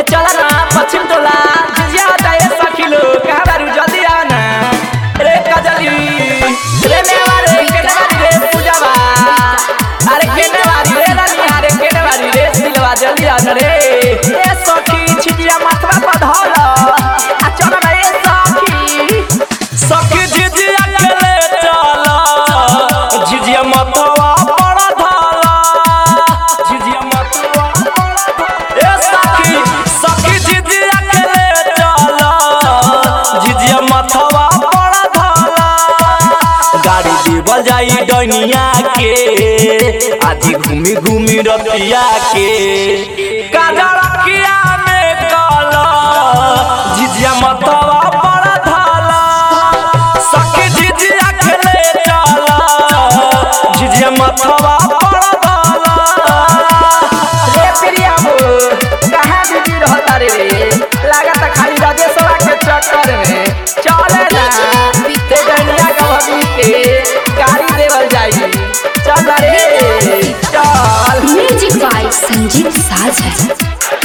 ए चला ना पश्चिम टोला जिजिया होता है सखी लोग कहाँ बारू जल्दी आओ ना रे कजली रे मेवा रे केने बारी रे पूजावा अरे केने बारी रे रानी अरे केने बारी रे सिलवा जल्दी आ ना रे ए सखी छिटिया माथवा पर धर आ चल ना ए सखी सखी झिझिया खेले चला झिझिया मतवा बड़ा धाला झिझिया मतवा ए सखी सखी झिझिया खेले चला झिझिया मतवा बड़ा धाला गाड़ी देवल जाई डनिया के आज घूमी घूमी रतिया के काजड़किया में काला झिझिया मतवा बड़ा धाला सखी झिझिया खेले चला झिझिया मतवा बड़ा धाला रे प्रिया हो कहाँ बिजी रहता रे लागत खाली राजेशवा के चक्कर में चले ना ते गनिया का भगी के गाड़ी देवल जाई चल रे चल म्यूजिक बाय संजीत साज है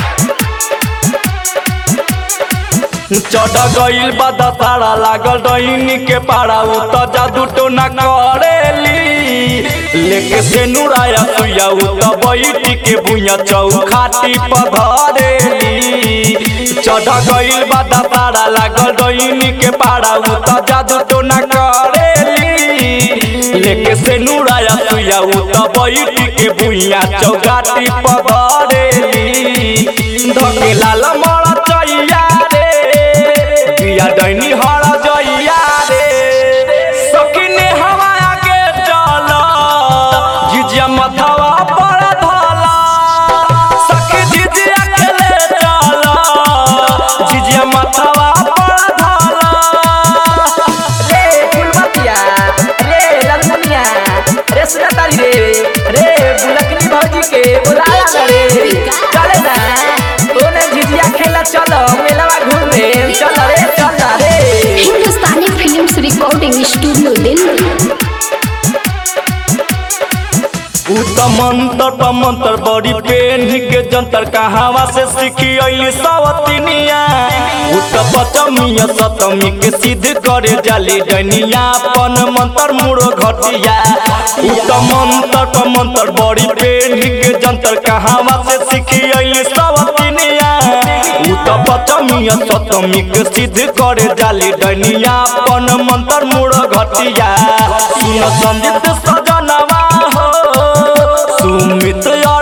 चढ़ गईल बा दशहरा लागल डईनी के पारा उ त जादू टोना करेली लेके से नुराया सुया उ त बैठी के भुइया चौखाटी पधरेली चढ़ गईल बा दशहरा लागल डईनी के पारा उ त जादू टोना करेली लेके से नुराया सुया उ त बैठी के भुइया चौखाटी पधरेली धके लाल मरा चैया रे पिया डैनी हर जइया रे सकिने हवा आगे चल झिझिया मथवा पर धला सखी झिझिया खेले चल झिझिया मथवा पर धला रे फुलमतिया रे ललमुनिया रे सुजातारी रे रे बुलकनी भौजी के बुलाया ना रे चले ना तोने झिझिया खेला चलो मेलावा घूमे चल रे चल रे हिंदुस्तानी फिल्म्स रिकॉर्डिंग स्टूडियो दिल्ली उ त मंतर प मंतर बड़ी पेन के जंतर कहावा से सीखी अइली सवतिनिया उ त पचमिया सतमी के सिद्ध करे जाली डनिया पन मंतर मुड़ो घटिया उ त मंतर प मंतर बड़ी पेन के जंतर कहावा से सीखी अइली सवतिनिया उ त पचमिया सतमी के सिद्ध करे जाली डनिया पन मंतर मुड़ो घटिया सुन संजीत सजनवा हो सुमित या